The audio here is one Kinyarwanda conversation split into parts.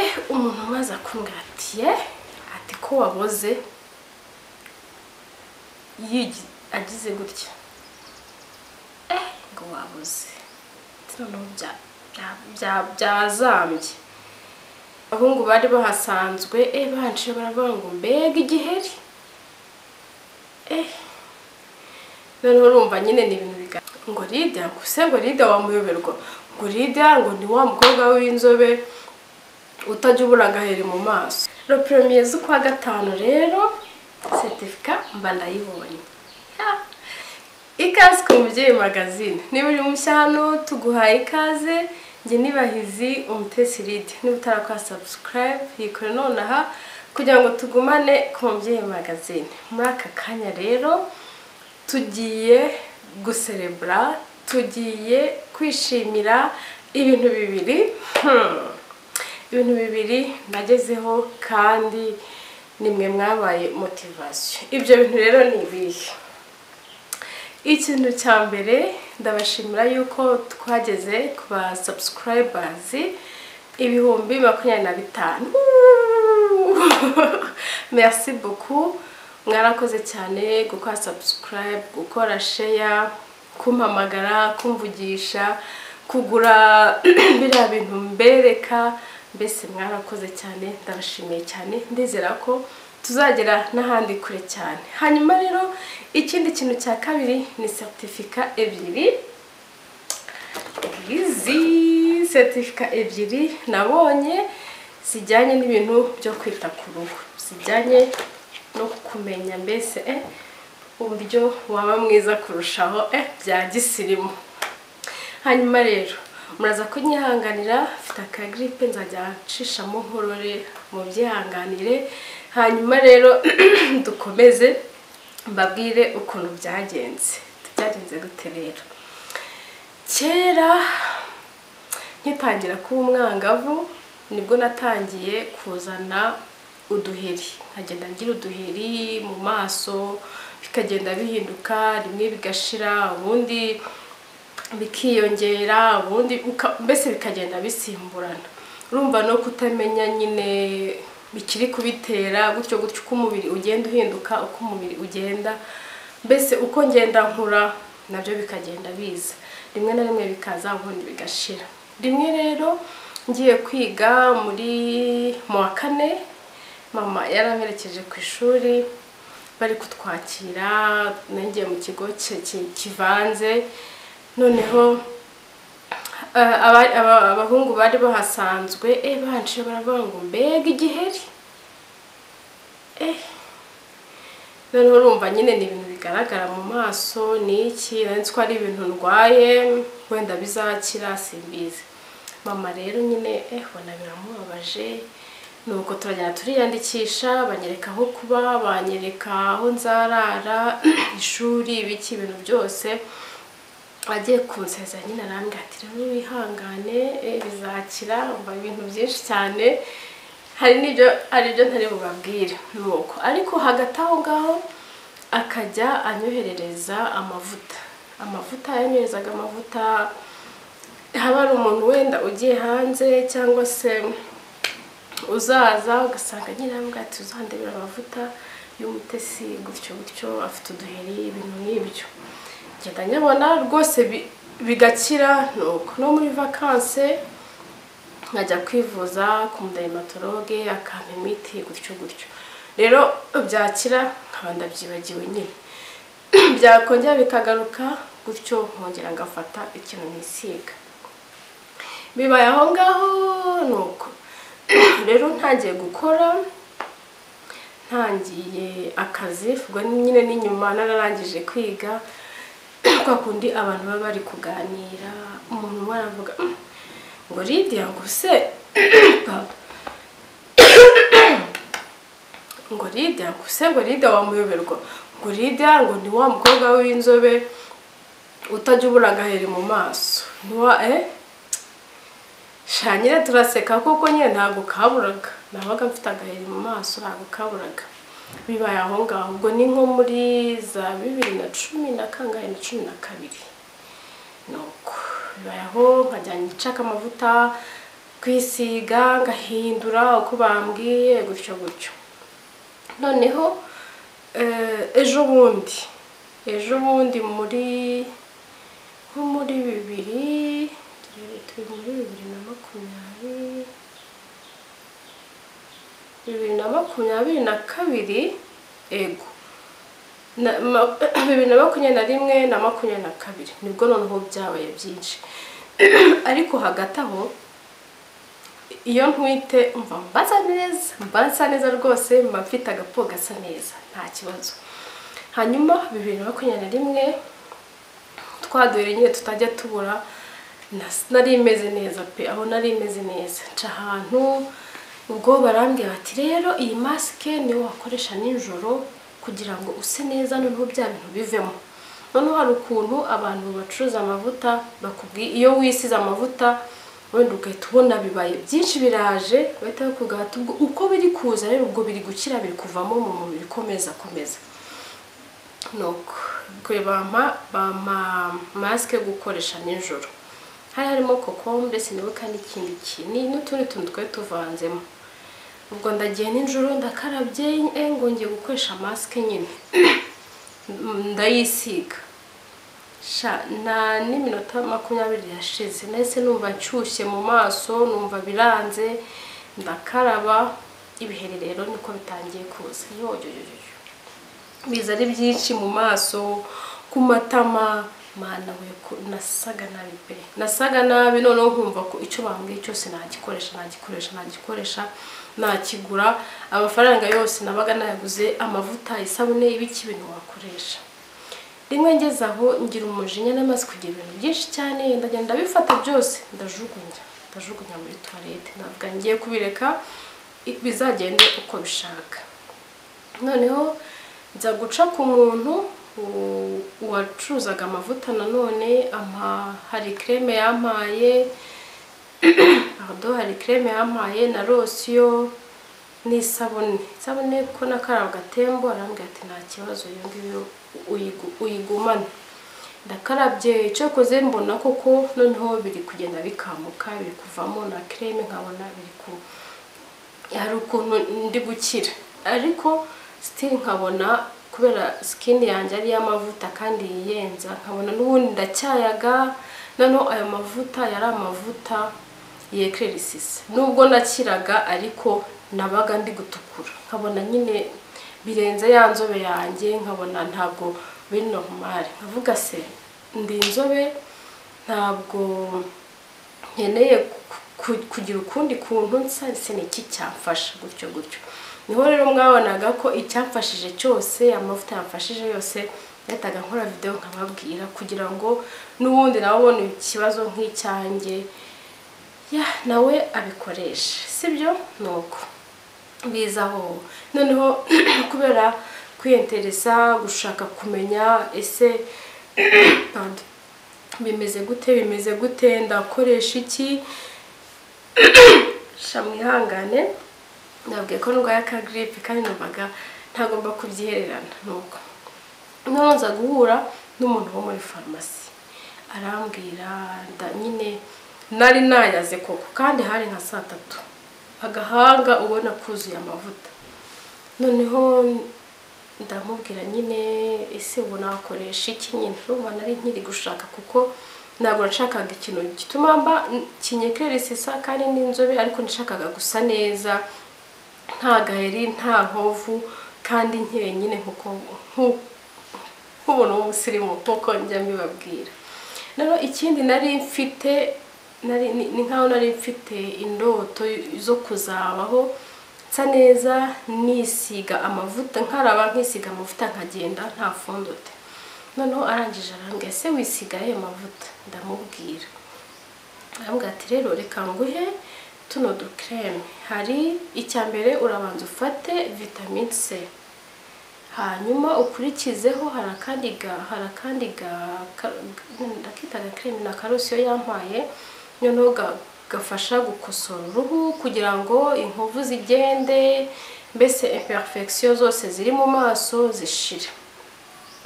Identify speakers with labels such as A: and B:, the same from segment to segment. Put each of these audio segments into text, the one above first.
A: eh umuntu amaze akungatiye ati ko waboze yigi- agize gutya eh ngo waboze Ati noneho bya- bya- bya- byazambye abahungu bari bahasanzwe eh banshije baravuga ngo mbega igiheri eh noneho urumva nyine ni ibintu biga ngo Lydia ngo se ngo Lydia wamuyoberwa ngo Lydia ngo ni wa mukobwa w'inzobe utajya ubura agaheri mu maso le premier z'ukwa gatanu rero certificat mba ndayibonye Ya. ikaze ku mubyeyi magazine niba uri mushya hano tuguhaye ikaze njye nibahizi umutesi Lydia niba utarakora subscribe yikore nonaha kugira ngo tugumane ku mubyeyi magazine muri aka kanya rero tugiye guserebura tugiye kwishimira ibintu bibiri Hmm. ibintu bibiri nagezeho kandi nimwe mwabaye motivasiyo ibyo bintu rero ni ibihe ikintu cya mbere ndabashimira yuko twageze ku ba sabusikarayibazi ibihumbi makumyabiri na bitanu merci beaucoup mwarakoze cyane gukora subscribe gukora share kumpamagara kumvugisha kugura biriya bintu mbereka mbese mwarakoze cyane ndabashimiye cyane ndizera ko tuzagera n'ahandi kure cyane hanyuma rero ikindi kintu cya kabiri ni certificat ebyiri izi seritifika ebyiri nabonye zijyanye n'ibintu byo kwita ku ruhu zijyanye no kumenya mbese eh, uburyo waba mwiza kurushaho eh, bya gisirimu hanyuma rero muraza kunyihanganira mfite akagiripe nzajya nshishamo nkorore mubyihanganire hanyuma rero dukomeze mbabwire ukuntu byagenze byagenze gute rero kera nkitangira kuba umwangavu nibwo natangiye kuzana uduheri nkagenda ngira uduheri mu maso bikagenda bihinduka rimwe bigashira ubundi bikiyongera ubundi uka- mbese bikagenda bisimburana urumva no kutamenya nyine bikiri kubitera gutyo gutyo uko umubiri ugenda uhinduka uko umubiri ugenda mbese uko ngenda nkura nabyo bikagenda biza rimwe na rimwe bikaza ubundi bigashira rimwe rero ngiye kwiga muri mu wa kane mama yaramperekeje ku ishuri bari kutwakira nagiye mu kigo ki- ki- kivanze noneho eh, aba- aba- abahungu bari bahasanzwe eh banshije baravuga ngo mbega igiheri eh noneho urumva nyine ni ibintu bigaragara mu maso ni iki nari nzi ko ari ibintu ndwaye wenda bizakira simbizi mama rero nyine eh ubona biramubabaje nuko turajyana turiyandikisha banyereka aho kuba banyereka aho nzarara ishuri ibiki ibintu byose agiye kunseza nyine arambwira ati rero wihangane eh, bizakira umva ibintu byinshi cyane hari n'ibyo hari ibyo ntari bubabwire nuko ariko hagati aho ngaho akajya anyoherereza amavuta amavuta yanyoherezaga amavuta haba hari umuntu wenda ugiye hanze cyangwa se uzaza ugasanga nyirambwa ati uzandebera amavuta y'umutesi gutyo gutyo afite uduheri ibintu nk'ibyo ngenda nyabona rwose bi- bigakira nuko no muri vakanse nkajya kwivuza ku mudayimatologe akampa imiti gutyo gutyo rero byakira nkaba ndabyibagiwe nyine byakongera bikagaruka gutyo nkongera ngafata ikintu nisiga bibaye aho ngaho nuko rero ntangiye gukora ntangiye akazi ubwo nyine ni nyuma nararangije kwiga kwa kundi abantu baba bari kuganira umuntu umwe aravuga "Mm, ngo Lydia ngo se pardon. ngo Lydia ngo se ngo Lydia wamuyoberwa ngo Lydia ngo ni wa mukobwa w'inzobe utajya ubura agaheri mu maso ni wa eh sha nyine turaseka kuko nyine ntabwo kaburaga nabaga mfite agaheri mu maso ntabwo kaburaga bibaye aho ngaho ubwo ni nko muri za bibiri na cumi na kangahe na cumi na kabiri nuko bibaye aho nkajya nshaka amavuta kwisiga ngahindura uko bambwiye gutyo gutyo noneho eh, ejo bundi ejo bundi muri nko muri bibiri turebe, turi muri bibiri na makumyabiri bibiri na makumyabiri na kabiri ego na- ma- bibiri na makumyabiri na rimwe na makumyabiri na kabiri nibwo noneho byabaye byinshi ariko hagati aho iyo ntwite mva mbaza neza mba nsa neza rwose mba mfite agapo gasa neza nta kibazo hanyuma bibiri na makumyabiri na rimwe twaduhere nyine tutajya tubura nas- nari imeze neza pe aho nari imeze neza nca ahantu ubwo barambwira bati rero iyi masike niyo wakoresha nijoro kugira ngo use neza noneho bya bintu bivemo noneho hari ukuntu abantu bacuruza amavuta bakubwiye iyo wisize amavuta wenda ugahita ubona bibaye byinshi biraje bahita bakugata ubwo uko biri kuza rero ubwo biri gukira biri kuvamo mu mubiri komeza komeza nuko kwe bampa bampa masike yo gukoresha nijoro hari harimo kokombure sinibuka n'ikindi kintu n'utundi tuntu twari tuvanzemo ubwo ndagiye nijoro ndakarabye eh, ngo ngiye gukoresha masike nyine ndayisiga sha na n'iminota makumyabiri yashize nahise numva nshyushye mu maso numva biranze ndakaraba ibihererero niko bitangiye kuza yoyoyoyo biza ari byinshi mu maso ku matama mana we ko nasaga nabi pe nasaga nabi noneho nkumva ko icyo bambwiye cyose nagikoresha nagikoresha nagikoresha nakigura amafaranga yose nabaga nayaguze amavuta isabune ibiki ibintu wakoresha rimwe ngeze aho ngira umujinya n'amazi kugira ibintu byinshi cyane ndagenda ndabifata byose ndajugunya ndajugunya muri tuwarete ntabwo ngiye kubireka i- bizagende uko bishaka noneho nza guca ku muntu u- wacuruzaga amavuta nanone ampa hari creme yampaye pardon hari creme yampaye na rosiyo n'isabune isabune ko nakaraba gatembo arambwira ati nta kibazo iyo ngiyo uyigu- uyigumane ndakarabye icyo koze mbona koko noneho biri kugenda bikamuka biri kuvamo na creme nkabona biri ku hari ukuntu ndi gukira ariko sitiri nkabona kubera sikini yanjye ari iy'amavuta kandi yiyenza nkabona n'ubundi ndacyayaga noneho ayo mavuta yari amavuta yekeresisi nubwo nakiraga ariko nabaga ndi gutukura nkabona nyine birenze ya nzobe yanjye nkabona ntabwo biri normal nkavuga se ndi inzobe ntabwo nkeneye ku- ku- kugira ukundi kuntu nsa se ni iki cyamfasha gutyo gutyo niho rero mwabonaga ko icyamfashije cyose amavuta yamfashije yose yahitaga nkora videwo nkababwira kugira ngo n'ubundi nawe ubona ikibazo nk'icyanjye ya nawe abikoreshe sibyo ni uko bizaho noneho kubera kwiyenteresa gushaka kumenya ese pardon, bimeze gute bimeze gute ndakoresha iki sha mwihangane nabwiye ko ndwaye akagiripe kandi numvaga ntagomba kubyihererana nuko noneho nza guhura n'umuntu wo muri farumasi arambwira nda nyine nari nayaze koko kandi hari nka saa tatu agahanga ubona kuzuye amavuta noneho ndamubwira nyine ese ubu nakoresha iki nyine urumva nari nkiri gushaka kuko ntabwo nashakaga ikintu gituma mba kinyekeresisa kandi n'inzobe ariko nashakaga gusa neza nta gaheri nta nkovu kandi nkeye nyine nkuko nku- nk'ubuntu w'umusirimu nkuko njya mbibabwira rero ikindi nari mfite nari ni- ni nkaho nari mfite indoto zo kuzabaho nsa neza nisiga amavuta nkaraba nkisiga amavuta nkagenda nta fondote noneho arangije arambwira ese wisiga ayo mavuta ndamubwira arambwira ati rero reka nguhe tuno dukreme hari icya mbere urabanza ufate vitamine c hanyuma ukurikizeho hari akandi ga hari akandi ga ka- ga- ndakita gakreme na karosiyo yampaye noneho ga- gafasha gukosora uruhu kugira ngo inkovu zigende mbese imperfection zose ziri mu maso zishire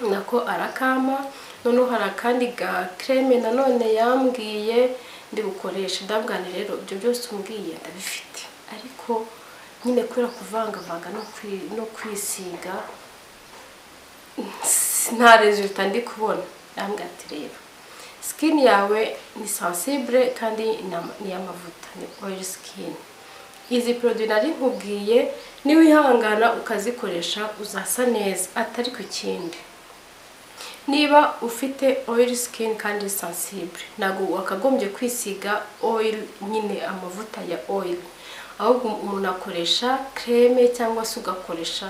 A: nako arakama noneho hari akandi ga kreme nanone yambwiye ndi bukoreshe ndabwane rero ibyo byose umbwiye ndabifite ariko nyine kubera kuvangavanga no kwi- no kwisiga nta resulta ndi kubona ndambwira ati reba skin yawe ni sensible kandi ni- ni iy'amavuta ni oil skin izi produit nari nkubwiye niwihangana ukazikoresha uzasa neza atari ku kindi niba ufite oil skin kandi sensible ntabwo wakagombye kwisiga oil nyine amavuta ya oil ahubwo umuntu akoresha creme cyangwa se ugakoresha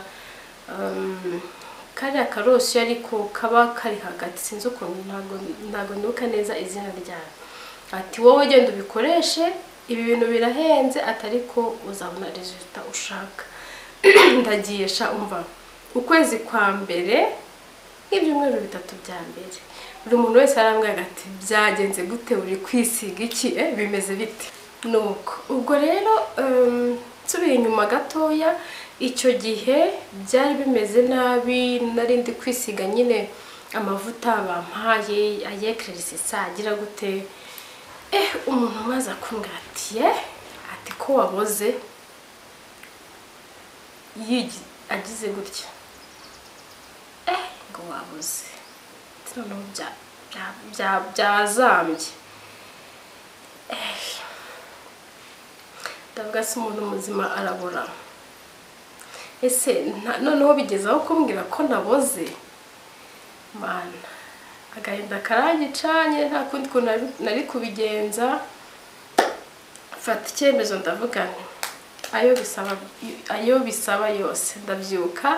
A: um, kariya karosi ariko kaba kari hagati sinzi ukuntu ntabwo ntabwo nibuka neza izina ryayo ati wowe genda ubikoreshe ibi bintu birahenze atari ko uzabona resulta ushaka ndagiye sha umva ukwezi kwa mbere nk'ibyumweru bitatu bya mbere buri muntu wese arambwira ati byagenze gute uri kwisiga iki eh, bimeze bite nuko ubwo rero em, nsubiye inyuma gatoya icyo gihe byari bimeze nabi nari ndi kwisiga nyine amavuta bampaye ayekirisi sa agira gute eh umuntu maze akumbwira ati eh ati ko waboze yigi- agize gutya eh ngo wabuze Ati noneho bya- bya- bya- byazambye Eh, ndavuga se umuntu muzima arabura ese nta- noneho bigeze aho kumbwira ko naboze mana agahinda karangicanye nta kundi kuntu nari- nari kubigenza mfata icyemezo ndavuga nti ayo bisaba ayo bisaba yose ndabyuka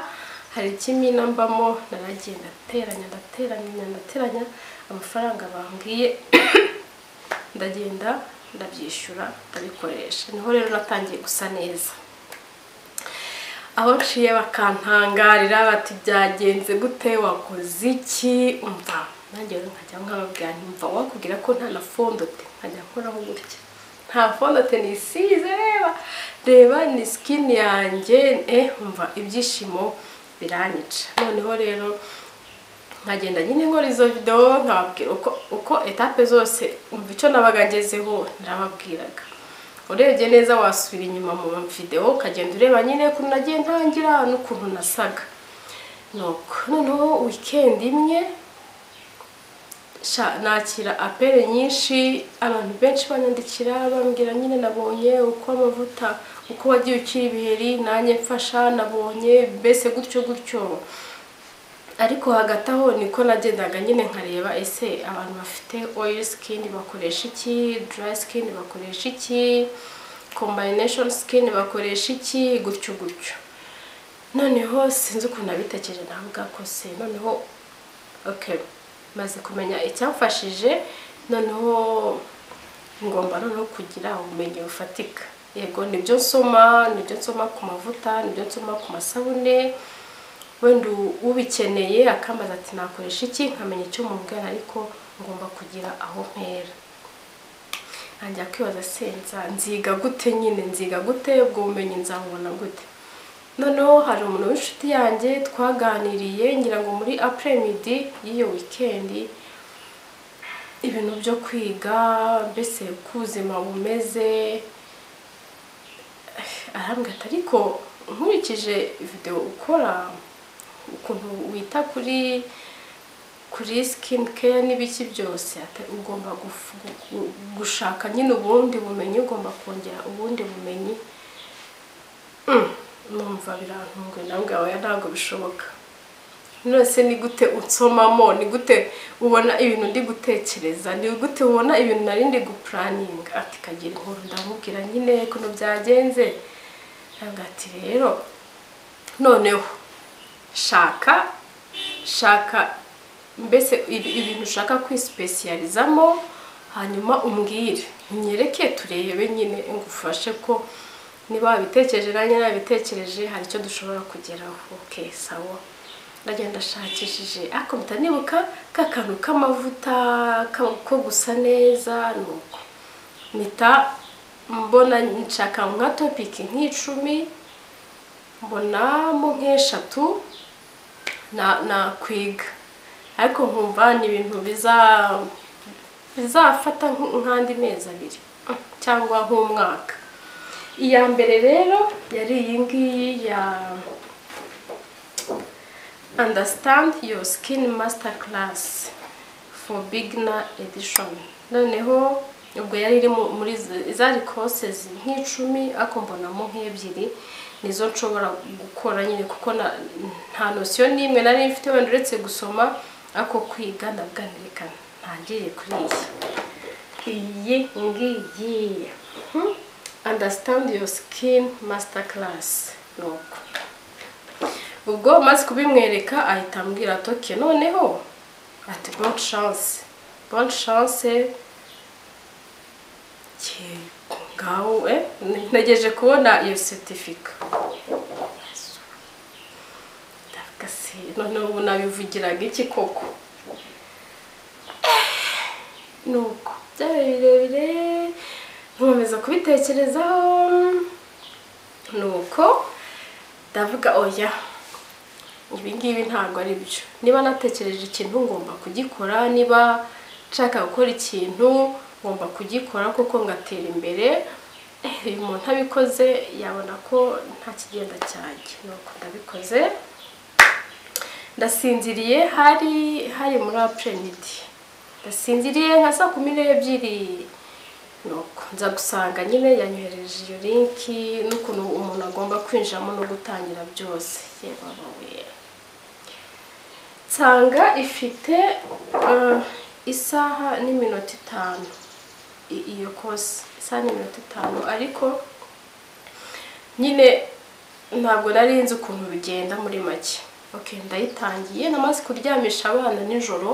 A: hari ikimina mbamo naragiye ndateranya ndateranya ndateranya amafaranga bambwiye ndagenda ndabyishyura ndabikoresha niho rero natangiye gusa neza aho nshiye bakantangarira bati byagenze gute wakoze iki umva nanjye rero nkajya nkababwira nti mva wakubwira ko nta na fondote nkajya nkoraho gutya nta fondote nisize reba reba ni skin yanjye eh umva ibyishimo biranyica noneho rero nkagenda nyine nkora izo videwo nkababwira uko uko etape zose umva icyo nabaga ngezeho narababwiraga urebye neza wasubira inyuma mu videwo ukagenda ureba nyine ukuntu nagiye ntangira n'ukuntu nasaga nuko noneho weekend imwe sha nakira apere nyinshi abantu benshi banyandikira bambwira nyine nabonye uko amavuta uko wagiye ukira ibiheri nanjye mfasha nabonye mbese gutyo gutyo ariko hagati aho niko nagendaga nyine nkareba ese abantu bafite oil skin bakoresha iki dry skin bakoresha iki combination skin bakoresha iki gutyo gutyo noneho sinzi ukuntu nabitekereje navuga ko se noneho okay maze kumenya icyamfashije noneho ngomba noneho kugira ubumenyi bufatika yego nibyo nsoma nibyo nsoma ku mavuta nibyo nsoma ku masabune wenda ubikeneye akambaza ati nakoresha iki nkamenya icyo mubwira ariko ngomba kugira aho mpera ntangira kwibaza senza nziga gute nyine nziga gute ubwo bumenyi nzabubona gute noneho hari umuntu w'inshuti yanjye twaganiriye ngira ngo muri apremidi y'iyo wikendi ibintu byo kwiga mbese uko ubuzima bumeze arambwira ati ariko nkurikije video ukora ukuntu wita kuri kuri skin care n'ibiki byose ati- ugomba gufu- gu- gushaka nyine ubundi bumenyi ugomba kongera ubundi bumenyi Mm, numva birantunguye nawe oya ntabwo bishoboka nonese ni gute unsomamo ni gute ubona ibintu ndi gutekereza ni gute ubona ibintu nari ndi gupuraninga ati kagira inkuru ndamubwira nyine ukuntu byagenze ntabwo ati rero noneho shaka shaka mbese ibi- ibintu ushaka kwisipesiyalizamo hanyuma umbwire unyereke turebe nyine ngufashe ko niba wabitekereje nanjye nabitekereje hari icyo dushobora kugeraho okay sawa ndagenda ashakishije akubita nibuka ka kantu k'amavuta ka- ko gusa neza nuko mpita mbona nshaka nka topiki nk'icumi mbonamo nk'eshatu na nakwiga ariko nkumva ni ibintu biza bizafata nk- nk'andi mezi abiri mm, cyangwa nk'umwaka iya mbere rero yari iyi ngiyi ya understand your skin master class for beginner edition noneho ubwo yari iri mu- muri z- zari courses nk'icumi ariko mbonamo nk'ebyiri nizo nshobora gukora nyine kuko na- nta nosiyo n'imwe nari mfite wenda uretse gusoma ariko kwiga nabwo anirekana ntangiye kuri iyi iyi ngiyi Hmm? understand your skin master class nuko ubwo maze kubimwereka ahita ambwira toke noneho ati bonne chance bonne chance Yego, ngaho eh ntegereje kubona iyo certificate ndavuga se noneho ubu nabivugiraga iki koko nuko byabaye birebire nkomeza kubitekerezaho nuko ndavuga oya ibi ngibi ntabwo ari byo niba natekereje ikintu ngomba kugikora niba nshaka gukora ikintu ngomba kugikora kuko ngatera imbere Eh, uyu muntu abikoze yabona ko nta kigenda cyanjye nuko ndabikoze ndasinziriye hari hari muri apremidi ndasinziriye nka saa kumi n'ebyiri nuko nza gusanga nyine yanyohereje iyo linki n'ukuntu umuntu agomba kwinjiramo no gutangira byose yebabawe nsanga ifite eh, isaha n'iminota itanu i- iyo kose isaha n'iminota itanu ariko nyine ntabwo nari nzi ukuntu bigenda muri make okay ndayitangiye namaze kuryamisha abana nijoro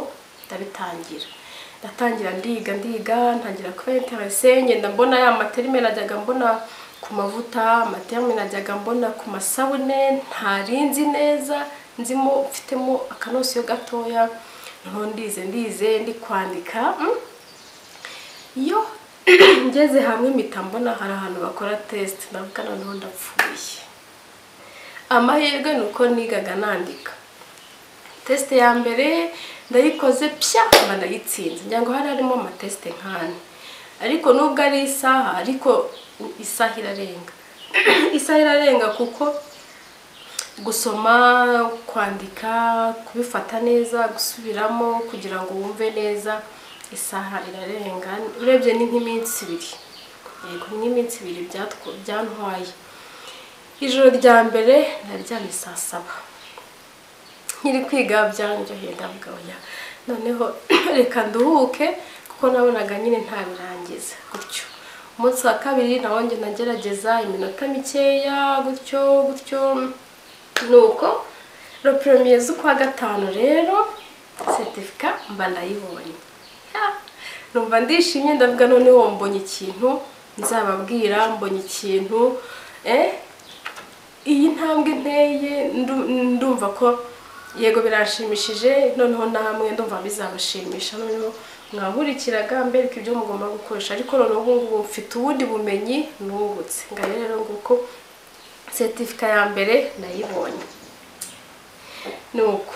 A: ndabitangira ndatangira ndiga ndiga ntangira kuba interese ngenda mbona ya materime najyaga mbona ku mavuta materime najyaga mbona ku masabune ntarinzi neza nzimo mfitemo akanosiyo gatoya noneho ndize ndize ndi kwandika mm. iyo ngeze hamwe mpita mbona hari ahantu bakora tesite navuga noneho ndapfuye amahirwe ni uko nigaga nandika tesite ya mbere ndayikoze pya mba ndayitsinze ngira hari harimo amatesite nk'ane ariko nubwo ari isaha ariko isaha irarenga isaha irarenga kuko gusoma kwandika kubifata neza gusubiramo kugira ngo wumve neza isaha irarenga urebye ni nk'iminsi ibiri yego ni nk'iminsi ibiri byatwo- byantwaye ijoro rya mbere naryamye saa saba nkiri kwiga byanjyoheye ndavuga oya noneho reka nduhuke kuko nabonaga nyine ntabirangiza gutyo umunsi wa kabiri nawo njye nagerageza iminota mikeya gutyo gutyo nuko le premier z'ukwa gatanu rero certifica mba ndayibonye Ya. numva ndishimye ndavuga noneho mbonye ikintu nzababwira mbonye ikintu eh iyi ntambwe nteye ndu- ndumva ko yego birashimishije noneho namwe ndumva bizabashimisha noneho mwahurikiraga mbereka ibyo mugomba gukoresha ariko noneho ubu ngubu mfite ubundi bumenyi nungutse ngayo rero nguko setifika ya mbere nayibonye nuko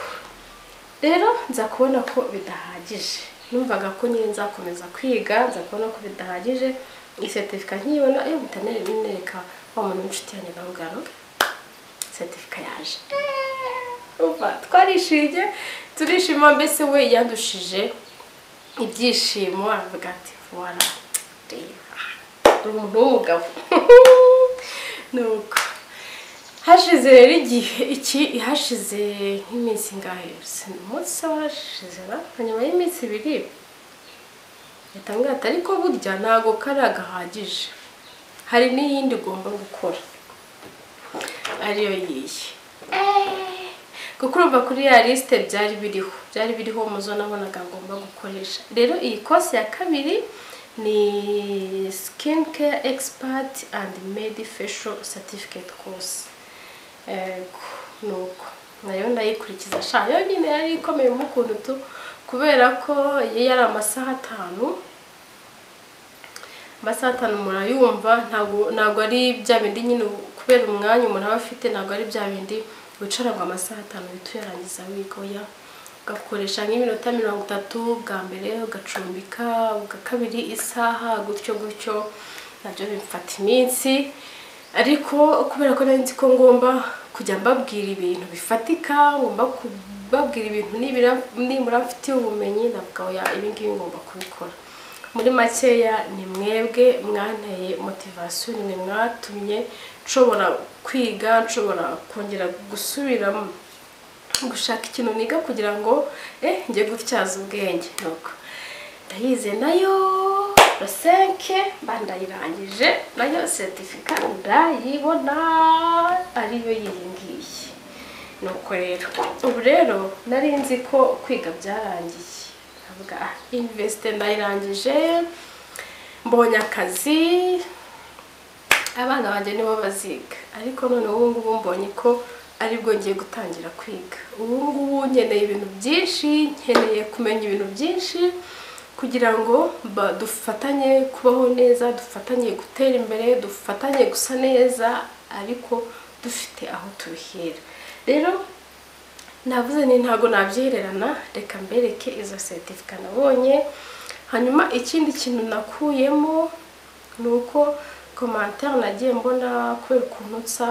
A: rero nza kubona ko bidahagije numvaga ko nyine nzakomeza kwiga nza kubona ko bidahagije iyi setifika nkiyibona iyo bitanere binereka wa muntu w'inshuti yanjye nawe ugaruka setifika yaje Urumva, twarishimye turishima mbese we yandushije ibyishimo aravuga ati wara reba uri umuntu w'umugabo nuko hashize rero igihe iki hashize nk'iminsi ingahe umunsi washize na nyuma y'iminsi ibiri leta mwata ariko burya ntabwo kari agahagije hari n'iyindi ugomba gukora ariyo yiyi kuko urumva kuri ya lisite byari biriho byari biriho umuzo nabonaga ngomba gukoresha rero iyi kose ya kabiri ni skin care expert and made facial certificate course Ego, nuko nayo ndayikurikiza sha yo nyine yari ikomeye mu kuntu tu kubera ko iyo yari amasaha atanu amasaha atanu murayumva ntabwo ntabwo ari bya bindi nyine kubera umwanya umuntu aba afite ntabwo ari bya bindi wicara ngo amasaha atanu uhite uyarangiza wigoya ugakoresha nk'iminota mirongo itatu bwa mbere ugacumbika ubwa kabiri isaha gutyo gutyo nabyo bimfata iminsi ariko kubera ko nari nzi ko ngomba kujya mbabwira ibintu bifatika ngomba kubabwira ibintu nibura nibura mfitiye ubumenyi ndavuga oya ibi ngibi ngomba kubikora muri makeya ni mwebwe mwanteye motivasiyo ni mwe mwatumye nshobora kwiga nshobora kongera gusubiramo gushaka ikintu niga kugira ngo eh njye gutyaza ubwenge nuko ndayize nayo rosenke mba ndayirangije nayo seritifika ndayibona ariyo y'iyi ngiyi nuko rero ubu rero nari nzi ko kwiga byarangiye ndavuga ah investe ndayirangije mbonye akazi abana banjye nibo baziga ariko none ubu ngubu mbonye ko aribwo ngiye gutangira kwiga ubu ngubu nkeneye ibintu byinshi nkeneye kumenya ibintu byinshi kugira ngo ba- dufatanye kubaho neza dufatanye gutera imbere dufatanye gusa neza ariko dufite aho tubihera rero navuze ni ntabwo nabyihererana reka mbereke izo seritifika nabonye hanyuma ikindi kintu nakuyemo ni uko komantere nagiye mbona kubera ukuntu nsa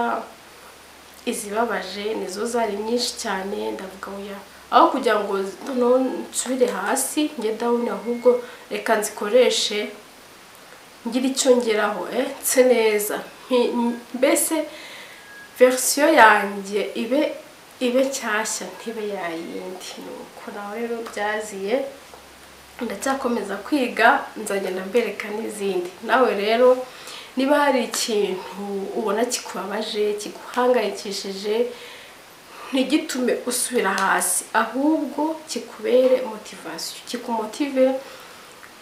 A: izibabaje nizo zari nyinshi cyane ndavuga oya aho kugira ngo noneho nsubire hasi njye dawuni ahubwo reka nzikoreshe ngira icyo ngeraho eh nse neza Mpi- m- mbese verisiyo yanjye ibe ibe nshyashya ntibe yayindi ni uko nawe rero byaziye ndacyakomeza kwiga nzagenda mbereka n'izindi nawe rero niba hari ikintu ubona kikubabaje kiguhangayikishije ntigitume usubira hasi ahubwo kikubere motivasiyo kikumotive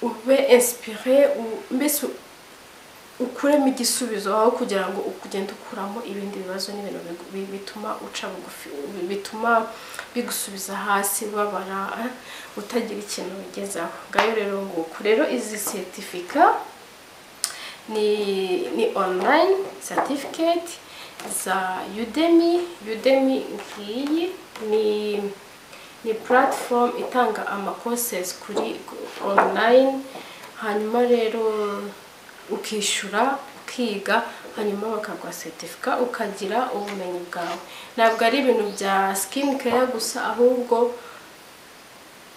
A: ube inspire u- mbese u- ukuremo igisubizo aho kugira ngo ugende ukuramo ibindi bibazo n'ibintu bigu- bi- bituma uca bugufi bi- bituma bigusubiza hasi ubabara eh, utagira ikintu wigezaho ngayo rero nguko rero izi seritifika ni ni online certificate za Udemy Udemy ngiyi ni ni platform itanga ama courses kuri online hanyuma rero ukishyura ukiga hanyuma bakaguha seritifika ukagira ubumenyi bwawe ntabwo ari ibintu bya skin care gusa ahubwo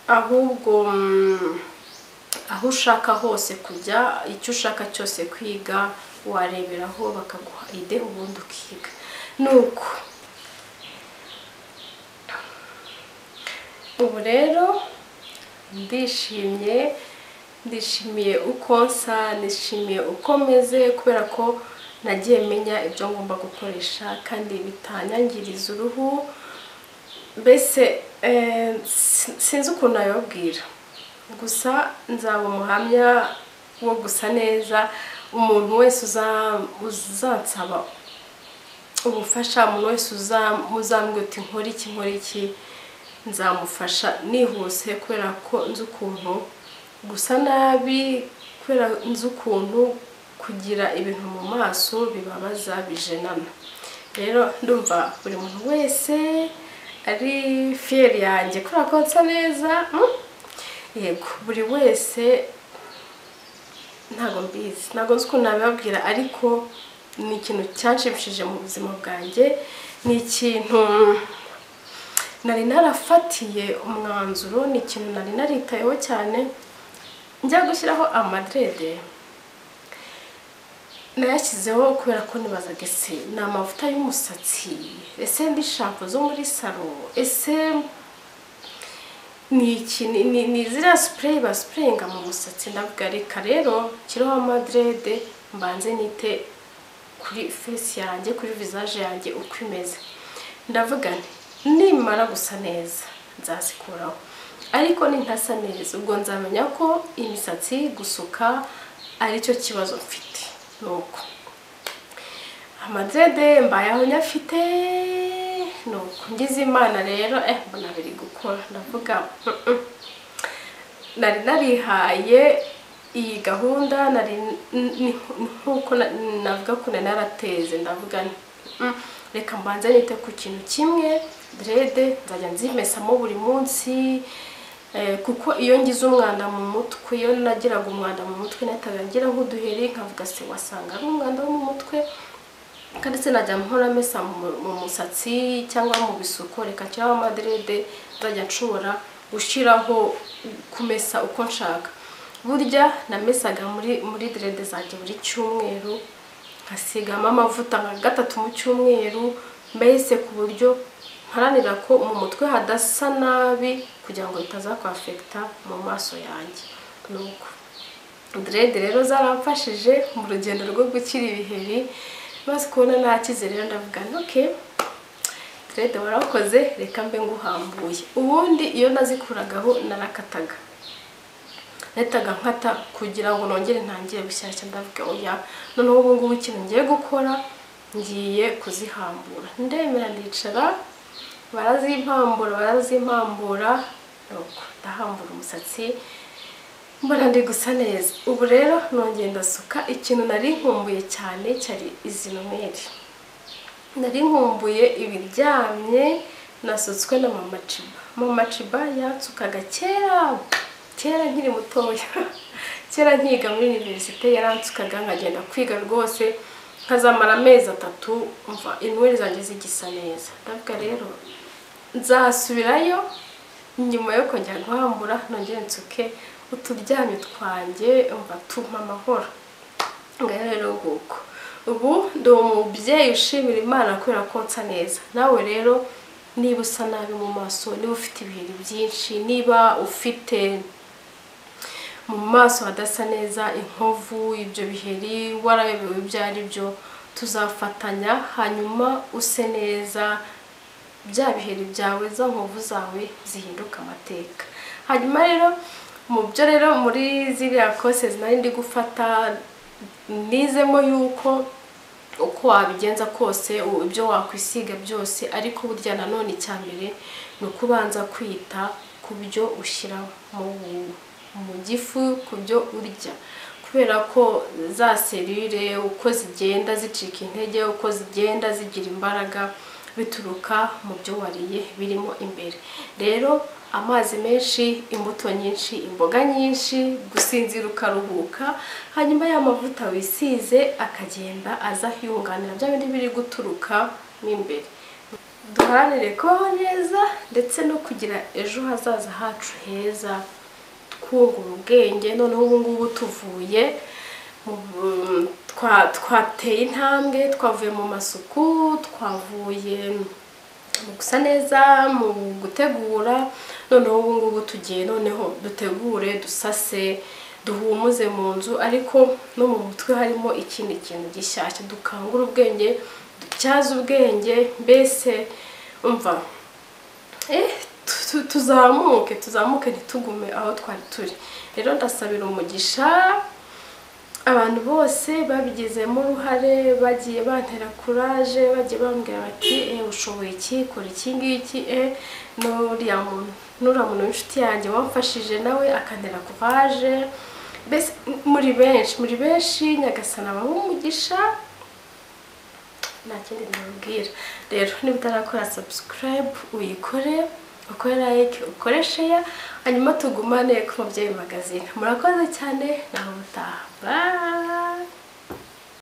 A: ahubwo mm, aho ushaka hose kujya icyo ushaka cyose kwiga wareberaho bakaguha ide ubundi ukiga nuko ubu rero ndishimye ndishimiye uko nsa nishimiye uko meze kubera ko nagiye menya ibyo ngomba gukoresha kandi bitanyangiriza uruhu mbese eh, sin- sinzi ukuntu nabibabwira gusa nzaba umuhamya wo gusa neza umuntu wese uza- uzansaba ubufasha umuntu wese uza- uzambwira uti nkora iki nkora iki nzamufasha nihuse kubera ko nzi ukuntu gusa nabi kubera nzi ukuntu kugira ibintu mu maso bibabaza bijenana rero ndumva buri muntu wese ari fiyeri yanjye kubera ko nsa neza mm? yego buri wese ntabwo mbizi ntabwo nzi ukuntu nabibabwira ariko ni ikintu cyanshimishije mu buzima bwanjye ni ikintu nari narafatiye umwanzuro ni ikintu nari naritayeho cyane njya gushyiraho amadrede nayashyizeho kubera ko nibazaga ese ni amavuta y'umusatsi ese ndi shampo zo muri salo ese ni iki ni- ni ni ziriya sipureyi basipureyinga mu musatsi ndavuga reka rero kiriho amadrede mbanze nite kuri fesi yanjye kuri vizaje yanjye uko imeze ndavuga nti nimara gusa neza nzazikuraho ariko nintasa neza ubwo nzamenya ko imisatsi gusuka aricyo kibazo mfite ni uko amadrede mbayeho nyafite nuko ngize imana rero eh mbona biri gukora ndavuga mm, mm. nari narihaye iyi gahunda nari n- n- nkuko na- navuga ko nari narateze ndavuga nti, "Mm, reka mbanze nite ku kintu kimwe derede nzajya nzimesamo buri munsi Eh, kuko iyo ngize umwanda mu mutwe iyo nagiraga umwanda mu mutwe nahitaga ngira nk'uduheri nkavuga se wasanga ari umwanda wo mu mutwe kandi se najya mpora mesa mu- mu musatsi cyangwa mu bisuko reka nshyiraho amaderede nzajya nshobora gushyiraho kumesa uko nshaka burya namesaga muri muri derede zanjye buri cyumweru nkasigamo amavuta nka gatatu mu cyumweru mbese ku buryo mparanira ko mu mutwe hadasa nabi kugira ngo bitaza kwafekita mu maso yanjye nuko derede rero zaramfashije mu rugendo rwo gukira ibiheri maze kubona nakize rero ndavuga nti okay derede warakoze reka mbe nguhambuye ubundi iyo nazikuragaho narakataga nahitaga nkata kugira ngo nongere ntangire bushyashya ndavuga oya noneho ubu ngubu ikintu ngiye gukora ngiye kuzihambura ndemera ndicara barazimpambura barazimpambura nuko ndahambura umusatsi mbona ndi gusa neza ubu rero nongeye ndasuka ikintu nari nkumbuye cyane cyari izi nomeri nari nkumbuye ibiryamye nasutswe na mama ciba mama ciba yatsukaga kera kera nkiri mutoya kera nkiga muri univerisite yaransukaga nkagenda kwiga rwose nkazamara amezi atatu mva inweri zanjye zigisa neza ndavuga rero nzasubirayo nyuma yo kongera guhambura nongere nsuke uturyamyo twanjye mva tumpa amahoro ngaho rero nguko ubu ndi umubyeyi ushimira imana kubera ko nsa neza nawe rero niba usa nabi mu maso niba ufite ibiheri byinshi niba ufite mu maso hadasa neza inkovu ibyo biheri warayobewe ibyo ari byo tuzafatanya hanyuma use neza bya biheri byawe za nkovu zawe zihinduka amateka hanyuma rero mu byo rero muri ziriya kose nari ndi gufata nizemo yuko uko wabigenza kose u- ibyo wakwisiga byose ariko burya nanone icya mbere ni ukubanza kwita ku byo ushyira mu, mu gifu ku byo urya kubera ko za serire uko zigenda zicika intege uko zigenda zigira imbaraga bituruka mu byo wariye birimo imbere rero amazi menshi imbuto nyinshi imboga nyinshi gusinzira ukaruhuka hanyuma ya mavuta wisize akagenda aza yunganira bya bindi biri guturuka mo imbere duharanire kubaho neza ndetse no kugira ejo hazaza hacu heza twungura ubwenge noneho ubu ngubu tuvuye mu bu- twa- twateye intambwe twavuye mu masuku twavuye mu gusa neza mu gutegura noneho ubu ngubu tugiye noneho dutegure dusase duhumuze mu nzu ariko no mu mutwe harimo ikindi kintu gishyashya dukangura ubwenge dutyaze ubwenge mbese umva eh, tu- tu- tuzamuke tuzamuke ntitugume aho twari turi rero ndasabira umugisha abantu bose babigizemo uruhare bagiye bantera kuraje bagiye bambwira bati eh ushoboye iki kora iki ngiki eh n'uriya muntu n'uriya muntu w'inshuti yanjye wamfashije nawe akantera kuraje mbese m- muri benshi muri benshi nyagasana abahe umugisha nta kindi nababwira rero niba utarakora subscribe uyikore ukore like ukore share hanyuma tugumane ku mubyeyi magazine murakoze cyane nawe utaha bye